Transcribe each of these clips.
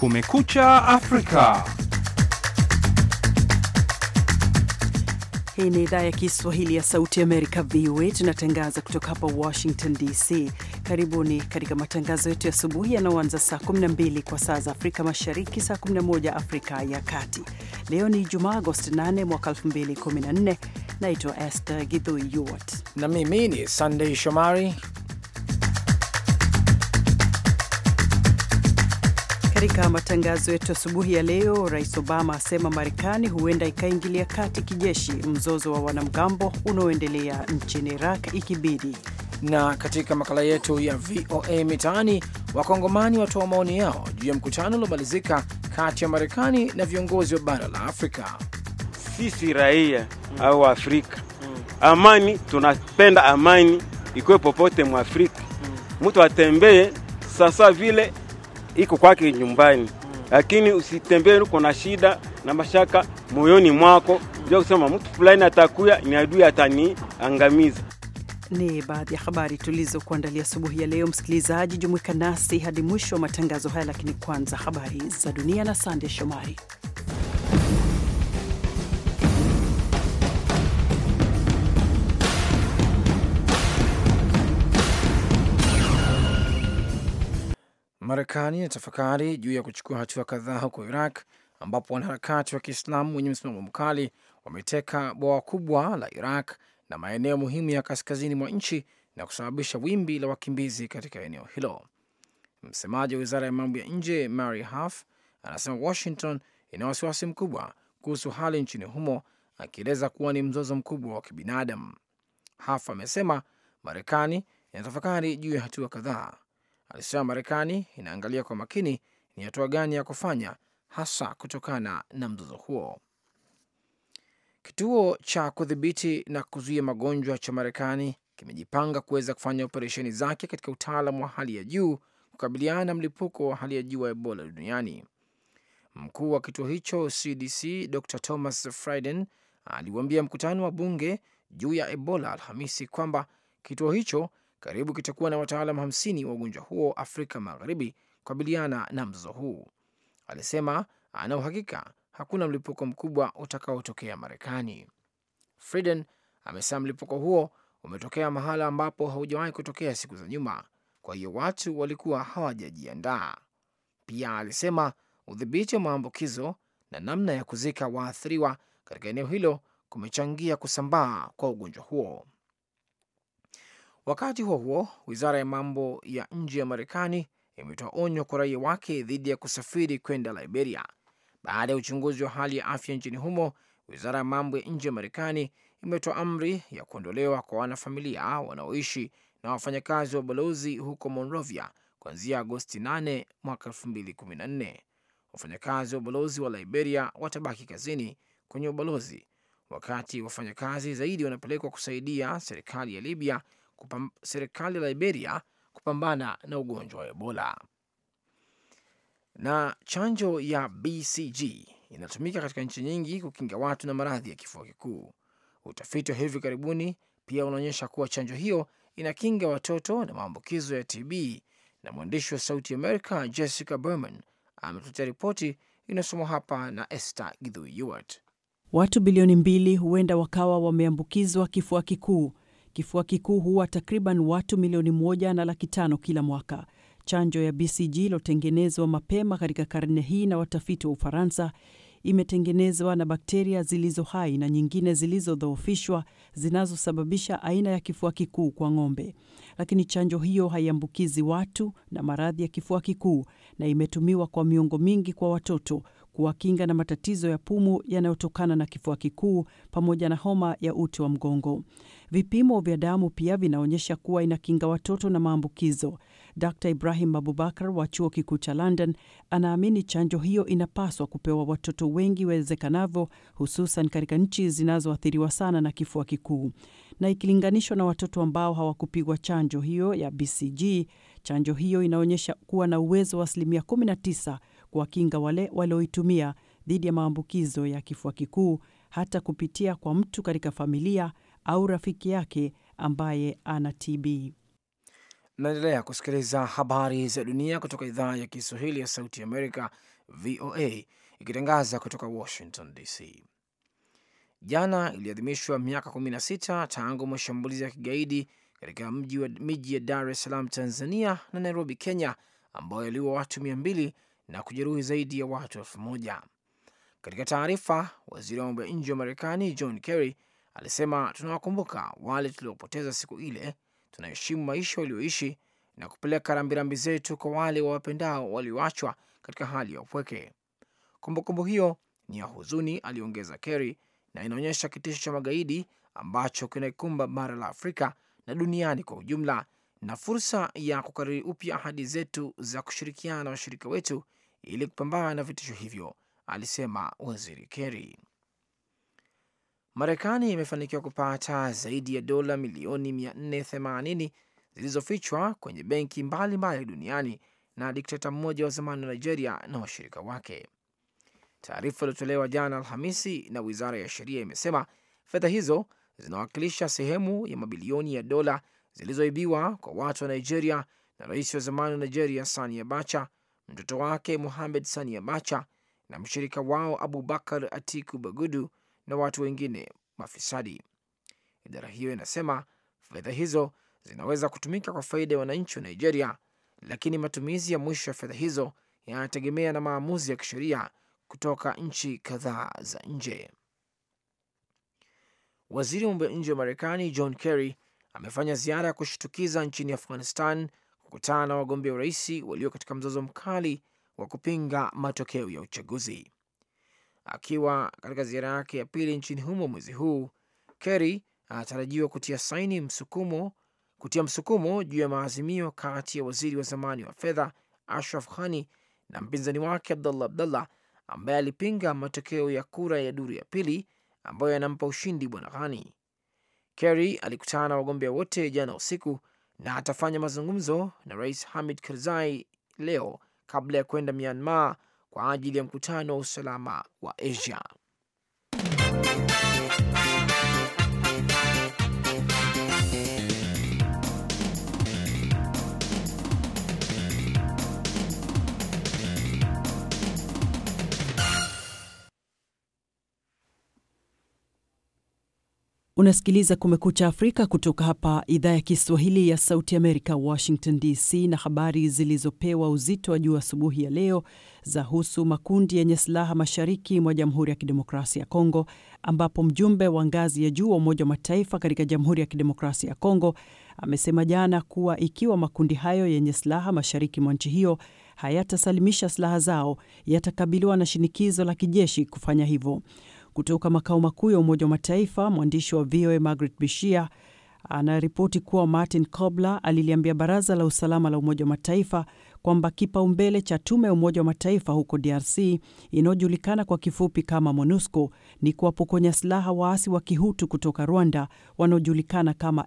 Kumekucha Afrika. Hii ni idhaa ya Kiswahili ya Sauti Amerika, VOA. Tunatangaza kutoka hapa Washington DC. Karibuni katika matangazo yetu ya asubuhi yanayoanza saa 12 kwa saa za Afrika Mashariki, saa 11 Afrika ya Kati. Leo ni Jumaa, Agosti 8 mwaka 2014. Naitwa Esther Githui Yuwat na mimi ni Sunday Shomari. Katika matangazo yetu asubuhi ya leo, Rais Obama asema Marekani huenda ikaingilia kati kijeshi mzozo wa wanamgambo unaoendelea nchini Iraq ikibidi. Na katika makala yetu ya VOA Mitaani, Wakongomani watoa maoni yao juu ya mkutano uliomalizika kati ya Marekani na viongozi wa bara la Afrika. Sisi raia mm. au Afrika mm. amani, tunapenda amani ikuwe popote mwa Afrika mtu mm. atembee sasa vile iko kwake nyumbani, lakini mm. usitembee uko na shida na mashaka moyoni mwako ndio kusema mtu fulani atakuya ni adui ataniangamiza. Ni baadhi ya habari tulizokuandalia asubuhi ya leo. Msikilizaji, jumuika nasi hadi mwisho wa matangazo haya, lakini kwanza habari za dunia na Sande Shomari. Marekani inatafakari juu ya kuchukua hatua kadhaa huko Iraq ambapo wanaharakati wa Kiislamu wenye msimamo mkali wameteka bwawa kubwa la Iraq na maeneo muhimu ya kaskazini mwa nchi na kusababisha wimbi la wakimbizi katika eneo hilo. Msemaji wa wizara ya mambo ya nje Mary Harf anasema Washington ina wasiwasi mkubwa kuhusu hali nchini humo, akieleza kuwa ni mzozo mkubwa wa kibinadamu. Harf amesema Marekani inatafakari juu ya hatua kadhaa. Alisema Marekani inaangalia kwa makini ni hatua gani ya kufanya hasa kutokana na mzozo huo. Kituo cha kudhibiti na kuzuia magonjwa cha Marekani kimejipanga kuweza kufanya operesheni zake katika utaalam wa hali ya juu kukabiliana na mlipuko wa hali ya juu wa Ebola duniani. Mkuu wa kituo hicho CDC Dr Thomas Frieden aliwaambia mkutano wa bunge juu ya Ebola Alhamisi kwamba kituo hicho karibu kitakuwa na wataalam hamsini wa ugonjwa huo Afrika Magharibi kukabiliana na mzozo huu. Alisema ana uhakika hakuna mlipuko mkubwa utakaotokea Marekani. Frieden amesema mlipuko huo umetokea mahala ambapo haujawahi kutokea siku za nyuma, kwa hiyo watu walikuwa hawajajiandaa. Pia alisema udhibiti wa maambukizo na namna ya kuzika waathiriwa katika eneo hilo kumechangia kusambaa kwa ugonjwa huo. Wakati huo huo, wizara ya mambo ya nje ya Marekani imetoa onyo kwa raia wake dhidi ya kusafiri kwenda Liberia baada ya uchunguzi wa hali ya afya nchini humo. Wizara ya mambo ya nje ya Marekani imetoa amri ya kuondolewa kwa wanafamilia wanaoishi na wafanyakazi wa balozi huko Monrovia kuanzia Agosti 8 mwaka 2014. Wafanyakazi wa ubalozi wa Liberia watabaki kazini kwenye ubalozi, wakati wafanyakazi zaidi wanapelekwa kusaidia serikali ya Libya kupam, serikali ya Liberia kupambana na ugonjwa wa Ebola. Na chanjo ya BCG inatumika katika nchi nyingi kukinga watu na maradhi ya kifua kikuu. Utafiti wa hivi karibuni pia unaonyesha kuwa chanjo hiyo inakinga watoto na maambukizo ya TB. Na mwandishi wa Sauti Amerika Jessica Berman ametuletea ripoti inayosomwa hapa na Esther Githui Yuart. Watu bilioni mbili huenda wakawa wameambukizwa kifua kikuu. Kifua kikuu huwa takriban watu milioni moja na laki tano kila mwaka. Chanjo ya BCG iliyotengenezwa mapema katika karne hii na watafiti wa Ufaransa imetengenezwa na bakteria zilizo hai na nyingine zilizodhoofishwa zinazosababisha aina ya kifua kikuu kwa ng'ombe. Lakini chanjo hiyo haiambukizi watu na maradhi ya kifua kikuu na imetumiwa kwa miongo mingi kwa watoto kuwakinga na matatizo ya pumu yanayotokana na kifua kikuu pamoja na homa ya uti wa mgongo. Vipimo vya damu pia vinaonyesha kuwa inakinga watoto na maambukizo. Dr Ibrahim Abubakar wa chuo kikuu cha London anaamini chanjo hiyo inapaswa kupewa watoto wengi iwezekanavyo, hususan katika nchi zinazoathiriwa sana na kifua kikuu. Na ikilinganishwa na watoto ambao hawakupigwa chanjo hiyo ya BCG, chanjo hiyo inaonyesha kuwa na uwezo wa asilimia 19 kuwakinga wale walioitumia dhidi ya maambukizo ya kifua kikuu, hata kupitia kwa mtu katika familia au rafiki yake ambaye ana TB. Naendelea kusikiliza habari za dunia kutoka idhaa ya Kiswahili ya Sauti Amerika VOA ikitangaza kutoka Washington DC. Jana iliadhimishwa miaka 16 tangu mashambulizi ya kigaidi katika miji ya Dar es Salaam Tanzania na Nairobi Kenya, ambayo yaliua watu mia mbili na kujeruhi zaidi ya watu elfu moja. Katika taarifa, waziri wa mambo ya nje wa Marekani John Kerry alisema, tunawakumbuka wale tuliopoteza siku ile, tunaheshimu maisha walioishi na kupeleka rambirambi zetu kwa wale wawapendao walioachwa katika hali ya upweke. Kumbukumbu hiyo ni ya huzuni, aliongeza Kerry, na inaonyesha kitisho cha magaidi ambacho kinaikumba bara la Afrika na duniani kwa ujumla, na fursa ya kukariri upya ahadi zetu za kushirikiana na washirika wetu ili kupambana na vitisho hivyo, alisema waziri Kerry. Marekani imefanikiwa kupata zaidi ya dola milioni 480 zilizofichwa kwenye benki mbalimbali duniani na dikteta mmoja wa zamani wa Nigeria na washirika wake. Taarifa iliyotolewa jana Alhamisi na wizara ya sheria imesema fedha hizo zinawakilisha sehemu ya mabilioni ya dola zilizoibiwa kwa watu wa Nigeria na rais wa zamani wa Nigeria Sani Abacha, mtoto wake Mohamed Sani Abacha na mshirika wao Abubakar Atiku Bagudu na watu wengine mafisadi. Idara hiyo inasema fedha hizo zinaweza kutumika kwa faida ya wananchi wa Nigeria, lakini matumizi ya mwisho ya fedha hizo yanategemea na maamuzi ya kisheria kutoka nchi kadhaa za nje. Waziri wa mambo ya nje wa Marekani John Kerry amefanya ziara ya kushtukiza nchini Afghanistan kukutana na wagombea urais walio katika mzozo mkali wa kupinga matokeo ya uchaguzi. Akiwa katika ziara yake ya pili nchini humo mwezi huu, Kerry anatarajiwa kutia saini msukumo kutia msukumo juu ya maazimio kati ya waziri wa zamani wa fedha Ashraf Ghani na mpinzani wake Abdullah Abdullah ambaye alipinga matokeo ya kura ya duru ya pili ambayo yanampa ushindi bwana Ghani. Kerry alikutana na wagombea wote jana usiku na atafanya mazungumzo na rais Hamid Karzai leo kabla ya kwenda Myanmar kwa ajili ya mkutano wa usalama wa Asia. Unasikiliza Kumekucha Afrika kutoka hapa idhaa ya Kiswahili ya Sauti Amerika, Washington DC. Na habari zilizopewa uzito wa juu asubuhi ya leo zahusu makundi yenye silaha mashariki mwa Jamhuri ya Kidemokrasia ya Kongo, ambapo mjumbe wa ngazi ya juu wa Umoja wa Mataifa katika Jamhuri ya Kidemokrasia ya Kongo amesema jana kuwa ikiwa makundi hayo yenye silaha mashariki mwa nchi hiyo hayatasalimisha silaha zao, yatakabiliwa na shinikizo la kijeshi kufanya hivyo. Kutoka makao makuu ya Umoja wa Mataifa, mwandishi wa VOA Margaret Bishia anaripoti kuwa Martin Kobler aliliambia Baraza la Usalama la Umoja wa Mataifa kwamba kipaumbele cha tume ya Umoja wa Mataifa huko DRC inayojulikana kwa kifupi kama MONUSCO ni kuwapokonya silaha waasi wa Kihutu kutoka Rwanda wanaojulikana kama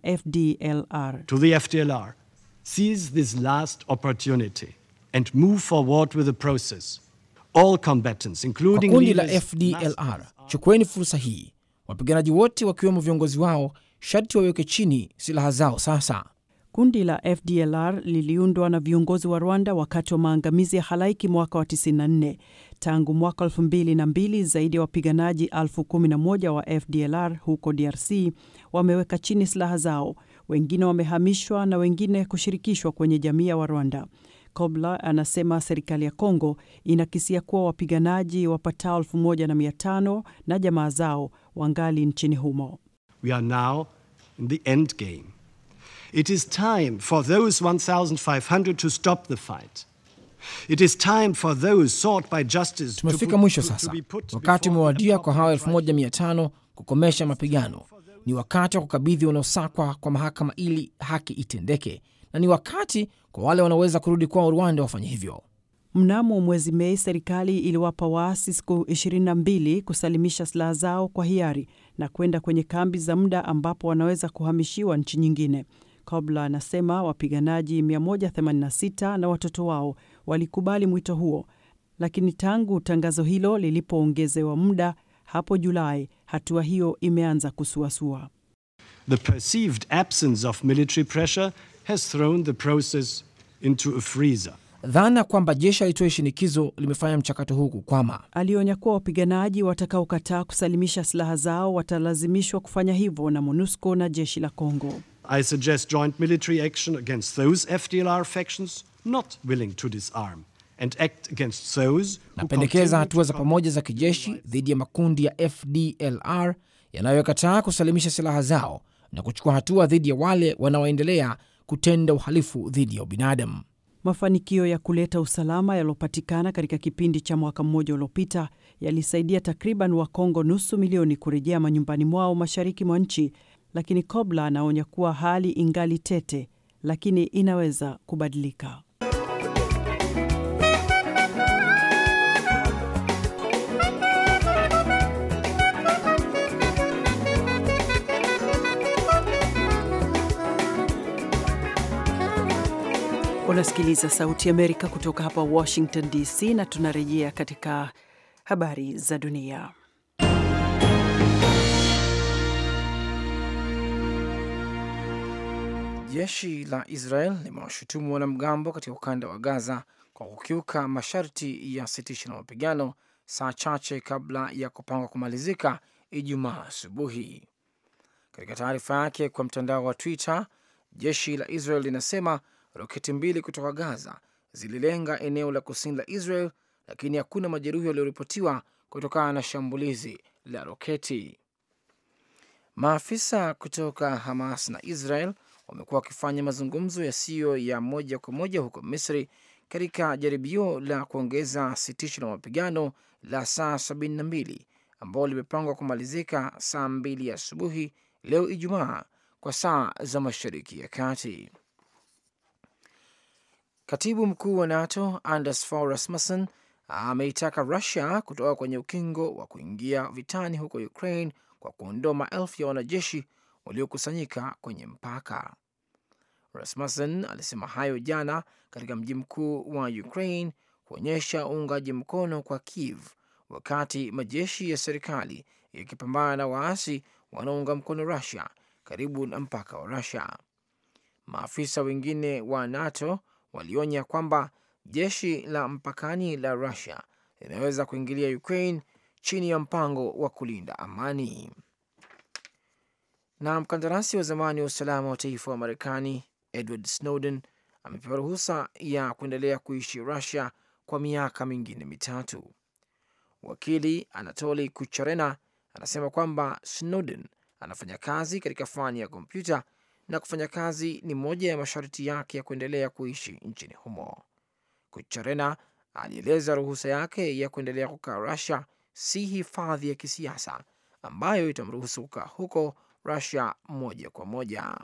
FDLR. To the FDLR, seize this last opportunity and move forward with the process. All combatants, including Kwa kundi la leaders, FDLR, must- chukueni fursa hii. Wapiganaji wote wakiwemo viongozi wao sharti waweke chini silaha zao sasa. Kundi la FDLR liliundwa na viongozi wa Rwanda wakati wa maangamizi ya halaiki mwaka wa 94. Tangu mwaka 2002 zaidi ya wapiganaji elfu kumi na moja wa FDLR huko DRC wameweka chini silaha zao, wengine wamehamishwa na wengine kushirikishwa kwenye jamii ya Warwanda. Kobler anasema serikali ya Kongo inakisia kuwa wapiganaji wapatao 1500 na jamaa zao wangali nchini humo. We are now in the end game. It is time for those 1,500 to stop the fight. It is time for those sought by justice to Tumefika put- mwisho to- to sasa, be put wakati before umewadia the kwa hawa proper trial. 1500 kukomesha mapigano. Ni wakati wa kukabidhi wanaosakwa kwa mahakama ili haki itendeke, na ni wakati kwa wale wanaoweza kurudi kwao Rwanda wafanye hivyo. Mnamo mwezi Mei, serikali iliwapa waasi siku 22 kusalimisha silaha zao kwa hiari na kwenda kwenye kambi za muda ambapo wanaweza kuhamishiwa nchi nyingine. Kobler anasema wapiganaji 186 na watoto wao walikubali mwito huo, lakini tangu tangazo hilo lilipoongezewa muda hapo Julai, hatua hiyo imeanza kusuasua. The perceived absence of military pressure has thrown the process into a freezer. dhana kwamba jeshi alitoa shinikizo limefanya mchakato huu kukwama. Alionya kuwa wapiganaji watakaokataa kusalimisha silaha zao watalazimishwa kufanya hivyo na MONUSCO na jeshi la Kongo. I suggest joint military action against those FDLR factions not willing to disarm and act against those who Napendekeza continue hatua za to pamoja za kijeshi dhidi ya makundi ya FDLR yanayokataa kusalimisha silaha zao na kuchukua hatua dhidi ya wale wanaoendelea kutenda uhalifu dhidi ya ubinadamu. Mafanikio ya kuleta usalama yaliyopatikana katika kipindi cha mwaka mmoja uliopita yalisaidia takriban Wakongo nusu milioni kurejea manyumbani mwao mashariki mwa nchi, lakini Kobla anaonya kuwa hali ingali tete, lakini inaweza kubadilika. Unasikiliza Sauti ya Amerika kutoka hapa Washington DC, na tunarejea katika habari za dunia. Jeshi la Israel limewashutumu wanamgambo katika ukanda wa Gaza kwa kukiuka masharti ya sitisho la mapigano saa chache kabla ya kupangwa kumalizika Ijumaa asubuhi. Katika taarifa yake kwa mtandao wa Twitter, jeshi la Israel linasema roketi mbili kutoka Gaza zililenga eneo la kusini la Israel, lakini hakuna majeruhi walioripotiwa kutokana na shambulizi la roketi. Maafisa kutoka Hamas na Israel wamekuwa wakifanya mazungumzo yasiyo ya moja kwa moja huko Misri katika jaribio la kuongeza sitisho la mapigano la saa 72 ambao limepangwa kumalizika saa mbili asubuhi leo Ijumaa kwa saa za Mashariki ya Kati. Katibu mkuu wa NATO Anders Fogh Rasmussen ameitaka Russia kutoka kwenye ukingo wa kuingia vitani huko Ukraine kwa kuondoa maelfu ya wanajeshi waliokusanyika kwenye mpaka. Rasmussen alisema hayo jana katika mji mkuu wa Ukraine kuonyesha uungaji mkono kwa Kiev wakati majeshi ya serikali yakipambana na waasi wanaounga mkono Russia karibu na mpaka wa Russia. Maafisa wengine wa NATO walionya kwamba jeshi la mpakani la Russia linaweza kuingilia Ukraine chini ya mpango wa kulinda amani. Na mkandarasi wa zamani wa usalama wa taifa wa Marekani Edward Snowden amepewa ruhusa ya kuendelea kuishi Russia kwa miaka mingine mitatu. Wakili Anatoli Kucherena anasema kwamba Snowden anafanya kazi katika fani ya kompyuta na kufanya kazi ni moja ya masharti yake ya kuendelea kuishi nchini humo. Kucherena alieleza ruhusa yake ya kuendelea kukaa Russia si hifadhi ya kisiasa ambayo itamruhusu kukaa huko Russia moja kwa moja.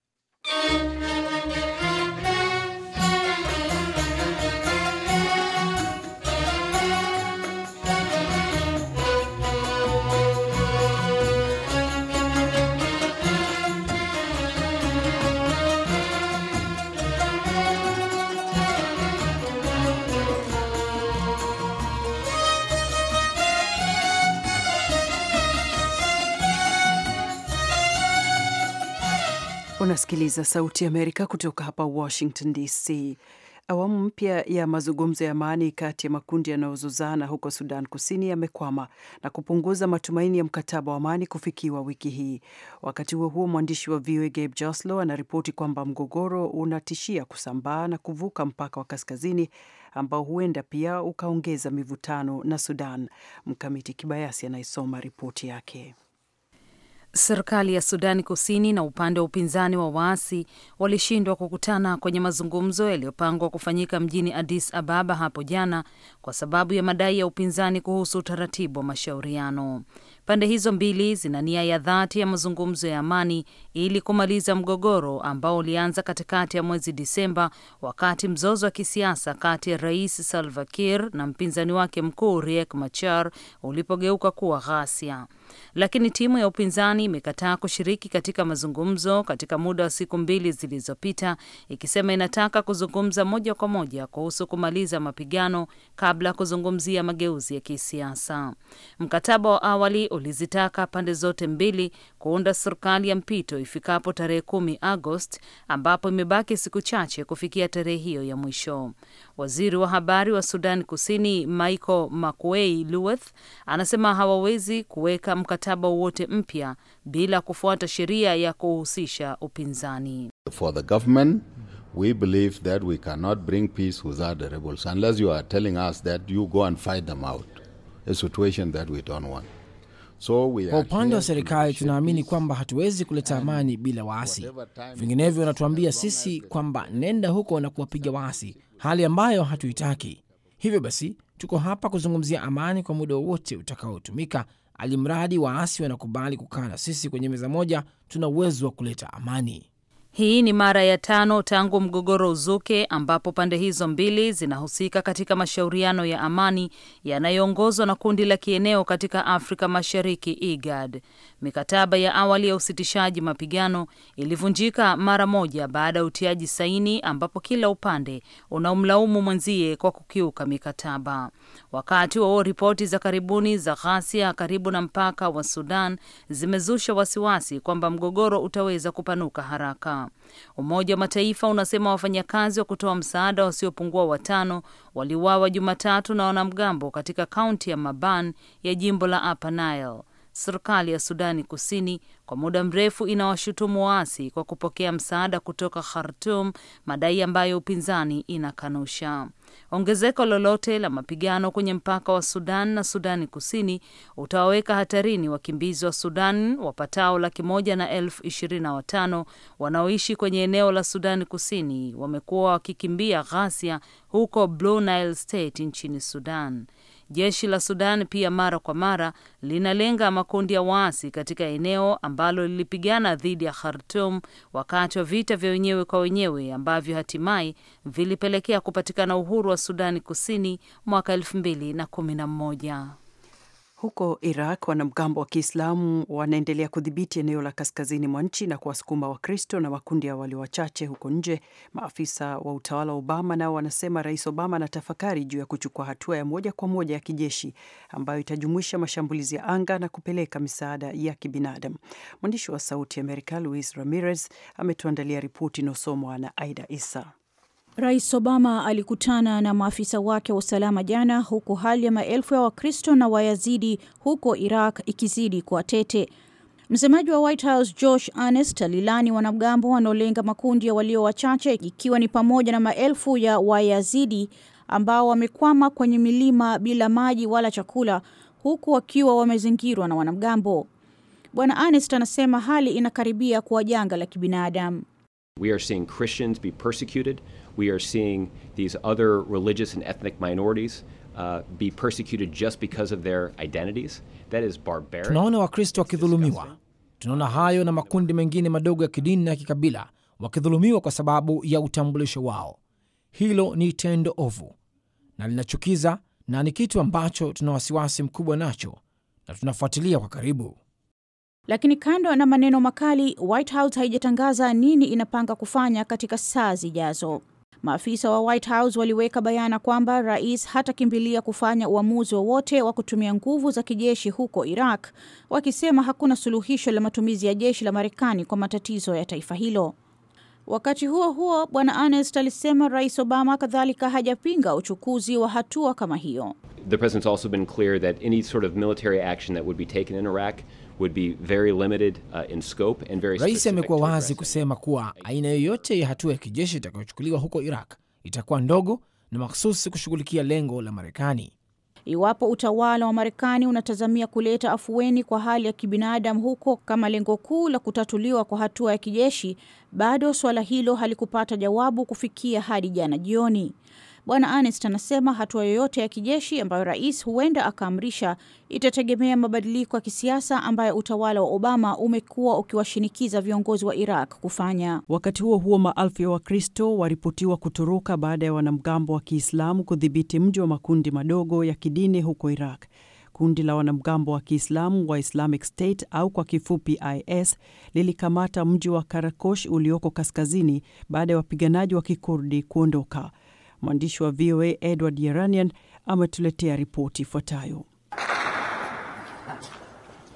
Unasikiliza Sauti ya Amerika kutoka hapa Washington DC. Awamu mpya ya mazungumzo ya amani kati ya makundi yanayozozana huko Sudan Kusini yamekwama na kupunguza matumaini ya mkataba wa amani kufikiwa wiki hii. Wakati huo huo, mwandishi wa VOA Gabe Joslow anaripoti kwamba mgogoro unatishia kusambaa na kuvuka mpaka wa kaskazini ambao huenda pia ukaongeza mivutano na Sudan. Mkamiti Kibayasi anaisoma ripoti yake. Serikali ya Sudani Kusini na upande wa upinzani wa waasi walishindwa kukutana kwenye mazungumzo yaliyopangwa kufanyika mjini Addis Ababa hapo jana kwa sababu ya madai ya upinzani kuhusu utaratibu wa mashauriano. Pande hizo mbili zina nia ya dhati ya mazungumzo ya amani ili kumaliza mgogoro ambao ulianza katikati ya mwezi Disemba wakati mzozo wa kisiasa kati ya Rais Salva Kiir na mpinzani wake mkuu Riek Machar ulipogeuka kuwa ghasia. Lakini timu ya upinzani imekataa kushiriki katika mazungumzo katika muda wa siku mbili zilizopita, ikisema inataka kuzungumza moja kwa moja kuhusu kumaliza mapigano kabla ya kuzungumzia mageuzi ya kisiasa. Mkataba wa awali ulizitaka pande zote mbili kuunda serikali ya mpito ifikapo tarehe kumi Agosti, ambapo imebaki siku chache kufikia tarehe hiyo ya mwisho. Waziri wa habari wa Sudan Kusini Michael Makuei Lueth anasema hawawezi kuweka mkataba wowote mpya bila kufuata sheria ya kuhusisha upinzani. For the government, we believe that we cannot bring peace without the rebels unless you are telling us that you go and fight them out, a situation that we don't want. So we Kwa are upande here wa to serikali negotiate tunaamini peace. kwamba hatuwezi kuleta amani bila waasi. whatever time Vinginevyo it wanatuambia takes, as long as sisi the- kwamba nenda huko na kuwapiga waasi, hali ambayo hatuitaki. Hivyo basi tuko hapa kuzungumzia amani kwa muda wowote utakaotumika, alimradi waasi wanakubali kukaa na sisi kwenye meza moja, tuna uwezo wa kuleta amani. Hii ni mara ya tano tangu mgogoro uzuke ambapo pande hizo mbili zinahusika katika mashauriano ya amani yanayoongozwa na kundi la kieneo katika Afrika Mashariki IGAD. Mikataba ya awali ya usitishaji mapigano ilivunjika mara moja baada ya utiaji saini ambapo kila upande unaumlaumu mwenzie kwa kukiuka mikataba. Wakati wa ripoti za karibuni za ghasia karibu na mpaka wa Sudan zimezusha wasiwasi kwamba mgogoro utaweza kupanuka haraka. Umoja wa Mataifa unasema wafanyakazi wa kutoa msaada wasiopungua watano waliuawa Jumatatu na wanamgambo katika kaunti ya Maban ya jimbo la Upper Nile. Serikali ya Sudani Kusini kwa muda mrefu inawashutumu waasi kwa kupokea msaada kutoka Khartum, madai ambayo upinzani inakanusha. Ongezeko lolote la mapigano kwenye mpaka wa Sudan na Sudani Kusini utawaweka hatarini wakimbizi wa Sudan wapatao laki moja na elfu ishirini na watano wanaoishi kwenye eneo la Sudani Kusini. Wamekuwa wakikimbia ghasia huko Blue Nile State nchini Sudan. Jeshi la Sudan pia mara kwa mara linalenga makundi ya waasi katika eneo ambalo lilipigana dhidi ya Khartum wakati wa vita vya wenyewe kwa wenyewe ambavyo hatimaye vilipelekea kupatikana uhuru wa Sudani Kusini mwaka elfu mbili na kumi na mmoja. Huko Iraq, wanamgambo wa Kiislamu wanaendelea kudhibiti eneo la kaskazini mwa nchi na kuwasukuma Wakristo na makundi ya walio wachache huko nje. Maafisa wa utawala wa Obama nao wanasema Rais Obama anatafakari juu ya kuchukua hatua ya moja kwa moja ya kijeshi ambayo itajumuisha mashambulizi ya anga na kupeleka misaada ya kibinadamu. Mwandishi wa Sauti ya Amerika Luis Ramirez ametuandalia ripoti inayosomwa na Aida Isa. Rais Obama alikutana na maafisa wake wa usalama jana, huku hali ya maelfu ya Wakristo na Wayazidi huko Iraq ikizidi kuwa tete. Msemaji wa White House Josh Earnest alilani wanamgambo wanaolenga makundi ya walio wachache, ikiwa ni pamoja na maelfu ya Wayazidi ambao wamekwama kwenye milima bila maji wala chakula, huku wakiwa wamezingirwa na wanamgambo. Bwana Earnest anasema hali inakaribia kuwa janga la kibinadamu. We are seeing Christians be persecuted. We are seeing these other religious and ethnic minorities uh, be persecuted just because of their identities. That is barbaric. Tunaona Wakristo wakidhulumiwa, tunaona hayo na makundi mengine madogo ya kidini na ya kikabila wakidhulumiwa kwa sababu ya utambulisho wao. Hilo ni tendo ovu na linachukiza, na ni kitu ambacho tuna wasiwasi mkubwa nacho na tunafuatilia kwa karibu. Lakini kando na maneno makali, White House haijatangaza nini inapanga kufanya katika saa zijazo. Maafisa wa White House waliweka bayana kwamba rais hatakimbilia kufanya uamuzi wowote wa, wa kutumia nguvu za kijeshi huko Iraq, wakisema hakuna suluhisho la matumizi ya jeshi la Marekani kwa matatizo ya taifa hilo. Wakati huo huo, bwana Ernest alisema rais Obama kadhalika hajapinga uchukuzi wa hatua kama hiyo. The president's also been clear that any sort of military action that would be taken in Iraq would be very limited uh, in scope and very Rais specific amekuwa to wazi addressing. kusema kuwa aina yoyote ya hatua ya kijeshi itakayochukuliwa huko Iraq itakuwa ndogo na makhususi kushughulikia lengo la Marekani. Iwapo utawala wa Marekani unatazamia kuleta afueni kwa hali ya kibinadamu huko kama lengo kuu la kutatuliwa kwa hatua ya kijeshi, bado suala hilo halikupata jawabu kufikia hadi jana jioni. Bwana Ernest anasema hatua yoyote ya kijeshi ambayo rais huenda akaamrisha itategemea mabadiliko ya kisiasa ambayo utawala wa Obama umekuwa ukiwashinikiza viongozi wa Iraq kufanya. Wakati huo huo, maelfu ya Wakristo waripotiwa kutoroka baada ya wanamgambo wa Kiislamu kudhibiti mji wa makundi madogo ya kidini huko Iraq. Kundi la wanamgambo wa Kiislamu wa Islamic State au kwa kifupi IS lilikamata mji wa Karakosh ulioko kaskazini baada ya wapiganaji wa Kikurdi kuondoka. Mwandishi wa VOA Edward Yeranian ametuletea ripoti ifuatayo.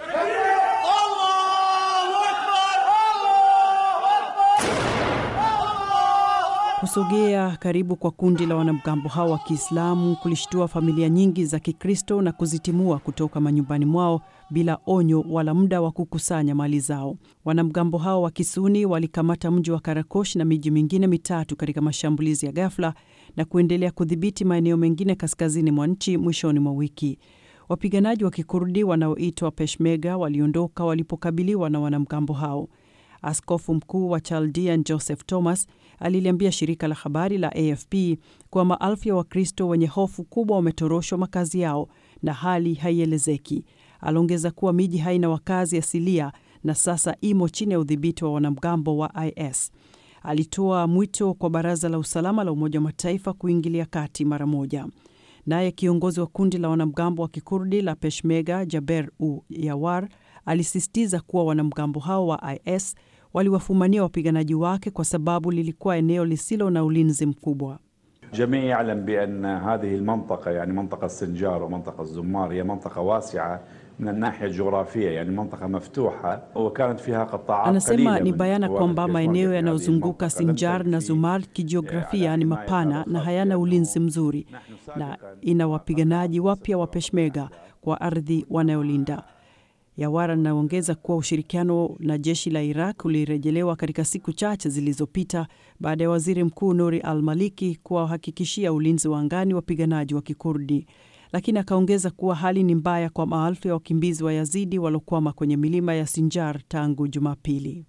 Kusogea karibu kwa kundi la wanamgambo hao wa Kiislamu kulishtua familia nyingi za Kikristo na kuzitimua kutoka manyumbani mwao bila onyo wala muda wa kukusanya mali zao. Wanamgambo hao wa Kisuni walikamata mji wa Karakosh na miji mingine mitatu katika mashambulizi ya ghafla na kuendelea kudhibiti maeneo mengine kaskazini mwa nchi mwishoni mwa wiki. Wapiganaji wa Kikurdi wanaoitwa Peshmerga waliondoka walipokabiliwa na wanamgambo hao. Askofu mkuu wa Chaldean Joseph Thomas aliliambia shirika la habari la AFP kuwa maelfu ya Wakristo wenye hofu kubwa wametoroshwa makazi yao na hali haielezeki. Aliongeza kuwa miji haina wakazi asilia na sasa imo chini ya udhibiti wa wanamgambo wa IS. Alitoa mwito kwa Baraza la Usalama la Umoja wa Mataifa kuingilia kati mara moja. Naye kiongozi wa kundi la wanamgambo wa Kikurdi la Peshmerga Jaber u Yawar alisisitiza kuwa wanamgambo hao wa IS waliwafumania wapiganaji wake kwa sababu lilikuwa eneo lisilo na ulinzi mkubwa. جميع يعلم بأن هذه المنطقة يعني منطقة السنجار ومنطقة الزمار هي منطقة واسعة من الناحية الجغرافية يعني منطقة مفتوحة وكانت فيها قطاعات Anasema قليلة ni من bayana قوات kwamba البيشمركة maeneo في هذه yanayozunguka المنطقة لم Sinjar تكن na في Zumar kijiografia ni mapana na hayana ulinzi mzuri na na ina wapiganaji wapya wa Peshmerga kwa ardhi wanayolinda. Yawara anaongeza kuwa ushirikiano na jeshi la Iraq ulirejelewa katika siku chache zilizopita baada ya waziri mkuu Nuri al Maliki kuwahakikishia ulinzi wa angani wapiganaji wa Kikurdi, lakini akaongeza kuwa hali ni mbaya kwa maelfu ya wakimbizi wa Yazidi waliokwama kwenye milima ya Sinjar tangu Jumapili.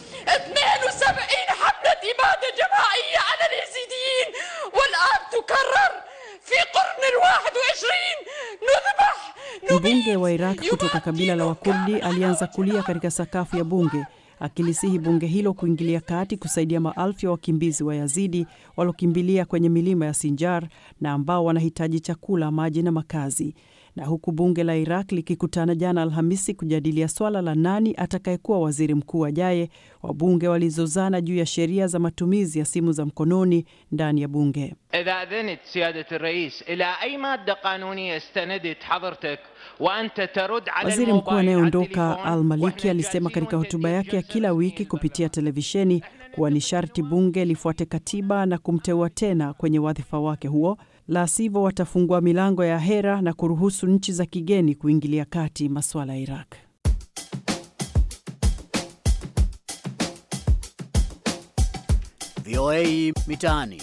72 حملة إبادة جماعية على اليزيديين والآن تكرر في قرن الواحد وعشرين نذبح Mbunge wa Iraq kutoka kabila la Wakurdi alianza kulia katika sakafu ya bunge akilisihi bunge hilo kuingilia kati kusaidia maelfu ya wakimbizi wa Yazidi waliokimbilia kwenye milima ya Sinjar na ambao wanahitaji chakula, maji na makazi. Na huku bunge la Iraq likikutana jana Alhamisi kujadilia swala la nani atakayekuwa waziri mkuu ajaye, wabunge walizozana juu ya sheria za matumizi ya simu za mkononi ndani ya bunge. إذا أذنت سيادة الرئيس إلى أي مادة قانونية استندت حضرتك وأنت ترد على Waziri mkuu الموبايل على anayeondoka التليفون Al Maliki وإحنا alisema katika جالسين hotuba yake ya وندندن kila wiki جلسين kupitia televisheni kuwa ni sharti bunge lifuate katiba na kumteua tena kwenye wadhifa wake huo, la sivyo watafungua milango ya hera na kuruhusu nchi za kigeni kuingilia kati masuala ya Iraq. VOA Mitaani.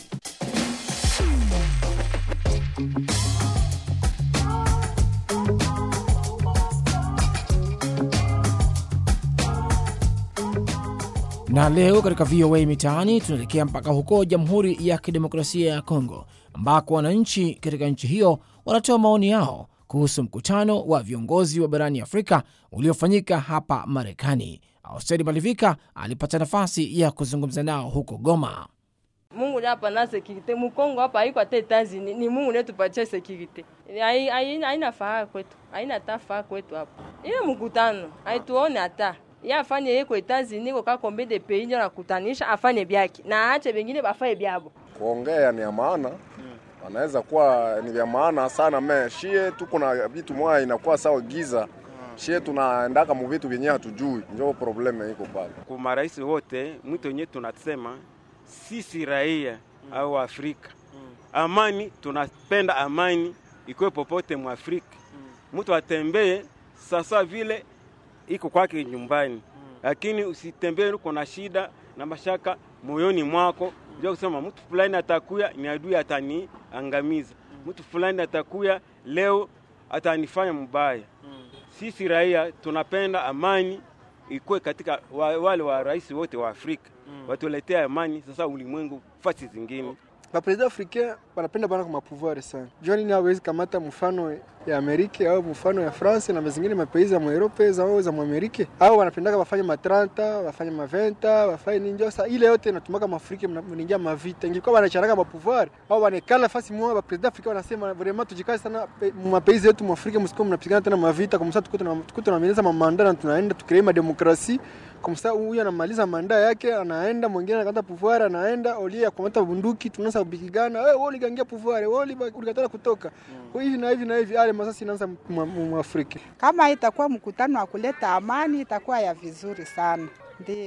Na leo katika VOA Mitaani tunaelekea mpaka huko Jamhuri ya Kidemokrasia ya Kongo, ambako wananchi katika nchi hiyo wanatoa maoni yao kuhusu mkutano wa viongozi wa barani Afrika uliofanyika hapa Marekani. Austeri Malivika alipata nafasi ya kuzungumza nao huko Goma. Mungu ndiye hapa sekirite Mkongo hapa haiko hata Etazini, ni Mungu ndiye tupatie sekirite. Hai- hai- Haina faa kwetu, haina hata faa kwetu hapa. Ile mkutano haituone hata ye afanye yeko Etazini ko ka kombe de pays ndio nakutanisha afanye byake na aache bengine bafanye byabo. kuongea ni ya maana wanaweza kuwa ni vya maana sana me shie tuko na vitu moya inakuwa sawa giza shie tunaendaka mu vitu vyenye hatujui njo probleme iko pale Kwa marais wote mwito wenyewe tunasema sisi raia au Afrika, amani, tunapenda amani ikuwe popote mwa Afrika. Mtu atembee sasa vile iko kwake nyumbani, lakini usitembee uko na shida na mashaka moyoni mwako, ndio kusema mtu fulani atakuya ni adui ataniangamiza, mtu fulani atakuya leo atanifanya mbaya. Sisi raia tunapenda amani ikuwe katika wa, wale wa rais wote wa Afrika watuletea amani sasa ulimwengu fasi zingine. Bapresident africain banapenda bana kwa mapouvoir sana. Jua nini hawezi kamata mfano ya Amerika au mfano ya France na zingine mapaizi za Europe za za Amerika au wanapendaka bafanye ma 30 bafanye ma 20 bafanye nini njo sa ile yote inatumaka mafrika mnaingia mavita. Ingekuwa wanacharaka mapouvoir au wanekala fasi moja bapresident africain wanasema vraiment tujikaze sana mu mapaizi yetu mwafrika msiko mnapigana tena mavita kwa msatu tukuta tukuta tunameneza mamanda na tunaenda tukirema demokrasi kwa msa huyu anamaliza manda yake anaenda mwingine anakata pouvoir anaenda olia kumata bunduki tunaanza kupigana wewe wewe uligangia pouvoir wewe ulikatala kutoka mm. hivi na hivi na hivi ale masasi inaanza mu Afrika kama itakuwa mkutano wa kuleta amani itakuwa ya vizuri sana ndio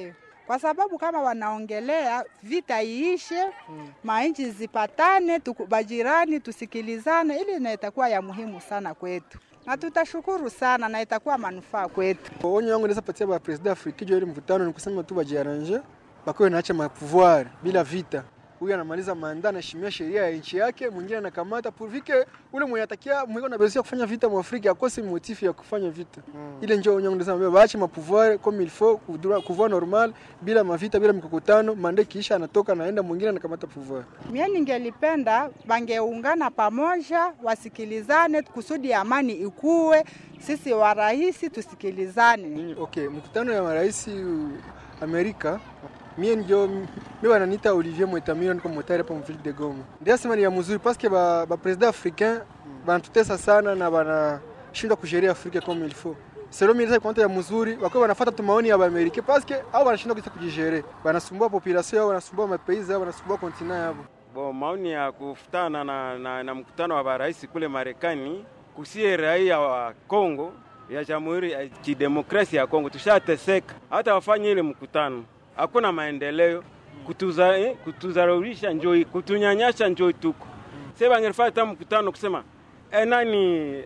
kwa sababu kama wanaongelea vita iishe, manchi zipatane, tuku- bajirani tusikilizane, ili na itakuwa ya muhimu sana kwetu, na tutashukuru sana na itakuwa manufaa kwetu. Onyo yangu naweza patia ba president afrikijo ile mkutano ni kusema tu bajiarrange, bakiwe naacha mapouvoir bila vita. Huyu anamaliza manda, anaheshimia sheria ya nchi yake, mwingine anakamata purvike ule mwenye atakia mwiko na besia kufanya vita mu Afrika akose motifu ya kufanya vita. Ile ndio onyo yangu nasema baache mapouvoir comme il faut, kudura- pouvoir normal bila mavita bila mikokotano, manda kiisha anatoka naenda mwingine anakamata pouvoir. Mie ningelipenda bangeungana pamoja, wasikilizane kusudi amani ikuwe, sisi warahisi tusikilizane. Okay, mkutano ya marais uh, Amerika mie ndio mi wananiita Olivier Mwetamiro, niko motari hapa mville de Goma. Ndio sema ni ya mzuri paske ba, ba president africain banatutesa sana na banashindwa kujeria Afrika comme il faut. Selo mimi ndio konta ya mzuri wako wanafuata tu maoni ya Amerika paske au wanashindwa kisa kujijere. Banasumbua population yao, wanasumbua mapaizi yao, wanasumbua kontinent yao. Bo, maoni ya kufutana na, na, na mkutano wa marais kule Marekani kusie raia wa Kongo ya Jamhuri ya Kidemokrasia ya Kongo tushateseka, hata wafanye ile mkutano hakuna maendeleo, kutuza eh, kutuzaraulisha njoi, kutunyanyasha njoi tuko sasa. Bangelifanya hata mkutano kusema eh, nani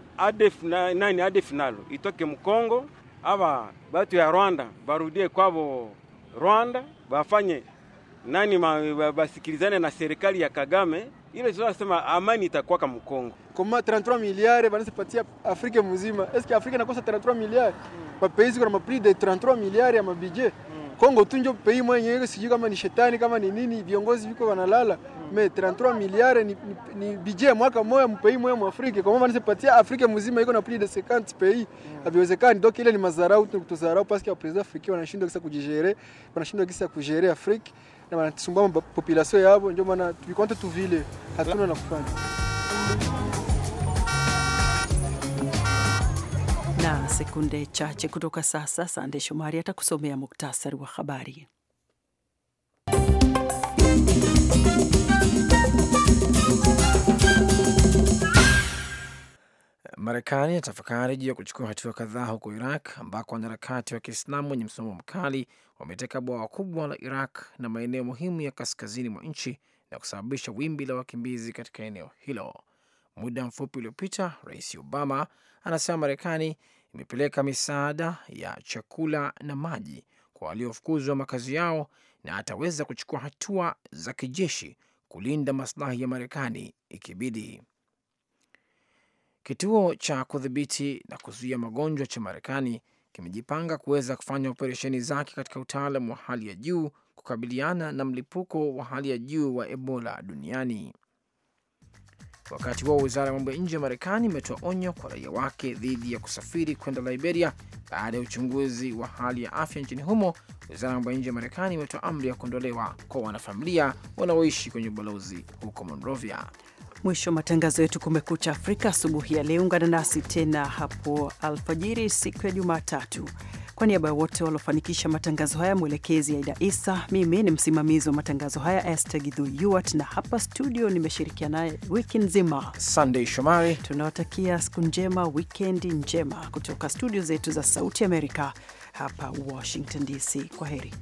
ADF na, nani ADF nalo itoke Mkongo, aba batu ya Rwanda barudie kwabo Rwanda, bafanye nani ma, ba- basikilizane na serikali ya Kagame, ile tunasema amani itakuwa kama Mkongo. Koma 33 milliards banasipatia Afrika mzima. Est-ce que Afrika inakosa 33 milliards? Mapaizi kuna mapri de 33 milliards ya mabudget. Kongo tu ndio pays mwenyewe sijui kama ni shetani kama ni nini, viongozi viko wanalala. Me 33 milliards ni, ni, ni budget mwaka moja mpei moja mu Afrika. Kwa maana nisipatia Afrika mzima iko na plus de 50 pays. Haviwezekani. Donc ile ni madharau tu kutudharau parce que wa president africain wanashindwa kisa kujigere, wanashindwa kisa kujere Afrika na wanasumbua ma- population yao, ndio maana tulikonte tu vile hatuna la kufanya. Na sekunde chache kutoka sasa, Sande Shomari atakusomea muktasari wa habari. Marekani inatafakari juu ya kuchukua hatua kadhaa huko Iraq ambako wanaharakati wa Kiislamu wenye msimamo mkali wameteka bwawa kubwa la Iraq na maeneo muhimu ya kaskazini mwa nchi na kusababisha wimbi la wakimbizi katika eneo hilo. Muda mfupi uliopita, Rais Obama anasema Marekani imepeleka misaada ya chakula na maji kwa waliofukuzwa makazi yao na ataweza kuchukua hatua za kijeshi kulinda maslahi ya Marekani ikibidi. Kituo cha kudhibiti na kuzuia magonjwa cha Marekani kimejipanga kuweza kufanya operesheni zake katika utaalam wa hali ya juu kukabiliana na mlipuko wa hali ya juu wa Ebola duniani. Wakati huo wizara ya mambo ya nje ya Marekani imetoa onyo kwa raia wake dhidi ya kusafiri kwenda Liberia baada ya uchunguzi wa hali ya afya nchini humo. Wizara ya mambo ya nje ya Marekani imetoa amri ya kuondolewa kwa wanafamilia wanaoishi kwenye ubalozi huko Monrovia. Mwisho wa matangazo yetu Kumekucha Afrika asubuhi ya leo. Ungana nasi tena hapo alfajiri siku ya Jumatatu. Kwa niaba ya wote waliofanikisha matangazo haya, mwelekezi Aida Isa, mimi ni msimamizi wa matangazo haya Esther Gidhu Yuat, na hapa studio nimeshirikiana naye wiki nzima Sunday Shomari. Tunawatakia siku njema, wikendi njema kutoka studio zetu za Sauti Amerika hapa Washington DC. Kwa heri.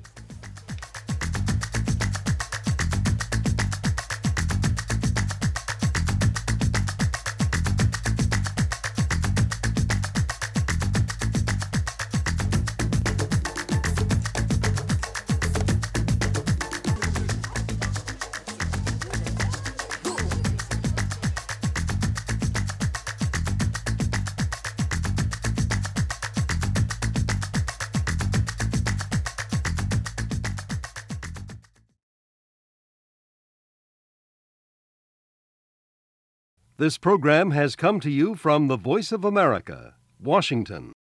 This program has come to you from the Voice of America, Washington.